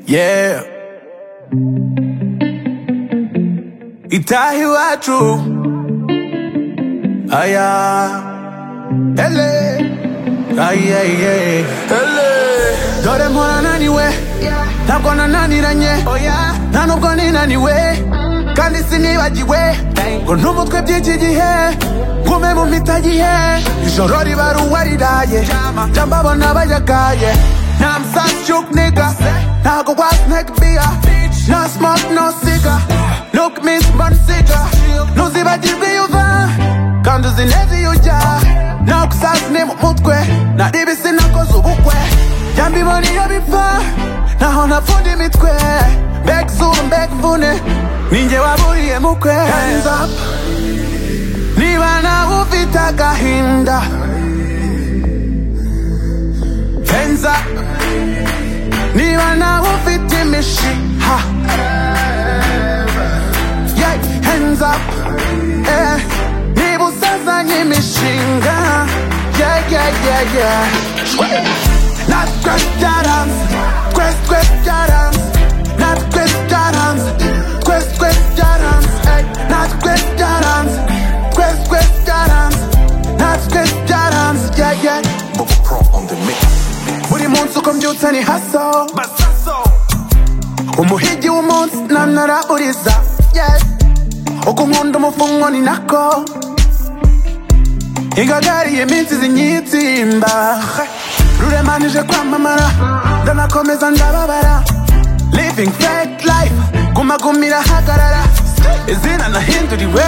Yeah. Itaha iwacu aya ele aye aye ele dore mpora naniwe ntabwo nananiranye nta nubwo ninaniwe kandi sinibagiwe ngo ntumutwe by'iki gihe ngume mu mpitagihe ijoro riba ruwa riraye jamba abona bayagaye Now I'm such a nigga. Now I go out neck beer. No smoke, no cigar. Look me, man cigar. No ziba jibi yuva. Kandu zinezi yuja. Now kusas ni mutwe. Na dibi sina kozu ukwe. Jambi moni yo bifa. Na hona fundi mitwe. Back zoom, back vune. Ninje waburi emukwe. Hands up. Niba na ufita gahinda. Hands up. niba nawe ufite imishiha yeah, hands up eh, niba usazanye imishinga yeah, yeah, yeah, yeah. natwe byaranze twese twese byaranze natwe byaranze twese twese byaranze eh, natwe byaranze twese twese byaranze natwe byaranze yeah, yeah. Bubba Pro on the mix. buri munsi uko mbyutse ni haso umuhigi w'umunsi nanaraburiza yeah. uko nkunda umufungo ni nako igagariye iminsi zinyitsimba ruremanije kwamamara ndanakomeza ndababara living fake life gumagumira hagarara izina nahinduriwe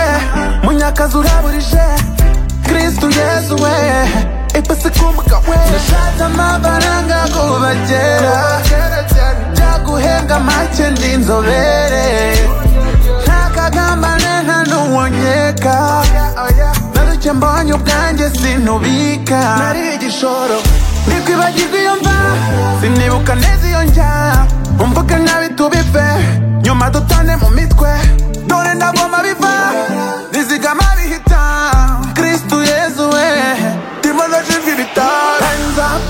munyakazi uraburije kristu yesu we ipasi kumuga we nashatse amafaranga kubagera byaguhenga make ndi inzobere nta kagambane nta n'uwonyeka naruke mbonye ubwanjye sinubika nari igishoro ntikwibagirwe iyo mva sinibuka neza iyo njya umvuga nkabi tubive nyuma dutane mu mitwe dore ndagoma biva rizigama bihita kristu yezu we ndimo ndashimva ibitaro Hands up.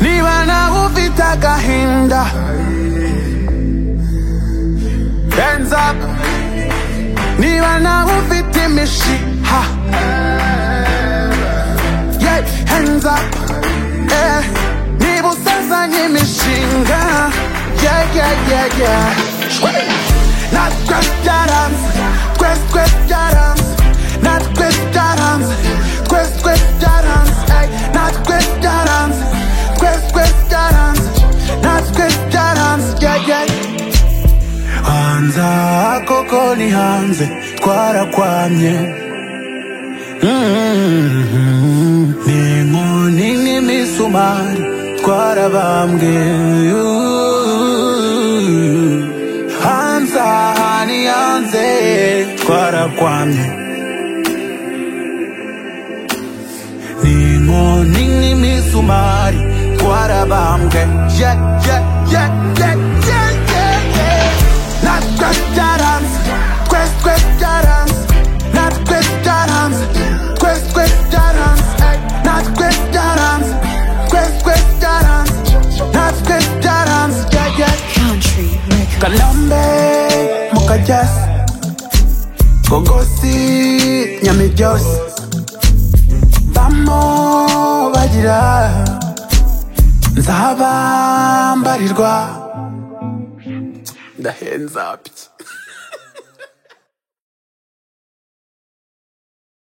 niba nawe ufite agahinda Hands up. niba nawe ufite imishiha yeah, hands up. Eh, niba usazanye imishinga yeah, yeah, yeah, yeah. Shwee! natwe byaranze twese twese byaranze natwe byaranze twese twese byaranze Ay, natwe byaranze twese twese byaranze natwe byaranze yeah, yeah. hanze aha koko ni hanze twarakwamye Mm, ni inkoni n'imisumari twarabambwe hanze aha ni hanze twarakwamye ni inkoni n'imisumari twarabambwe Yeah, yeah, yeah, yeah, yeah, yeah, yeah. natwe byaranze twese twese byaranze natwe byaranze twese twese byaranze Ay, natwe byaranze twese twese byaranze natwe byaranze yeah, yeah. Country Records. kalambe mukajasi gogosi nyamibyose bamo bagira nzabambarirwa ndahenza pyi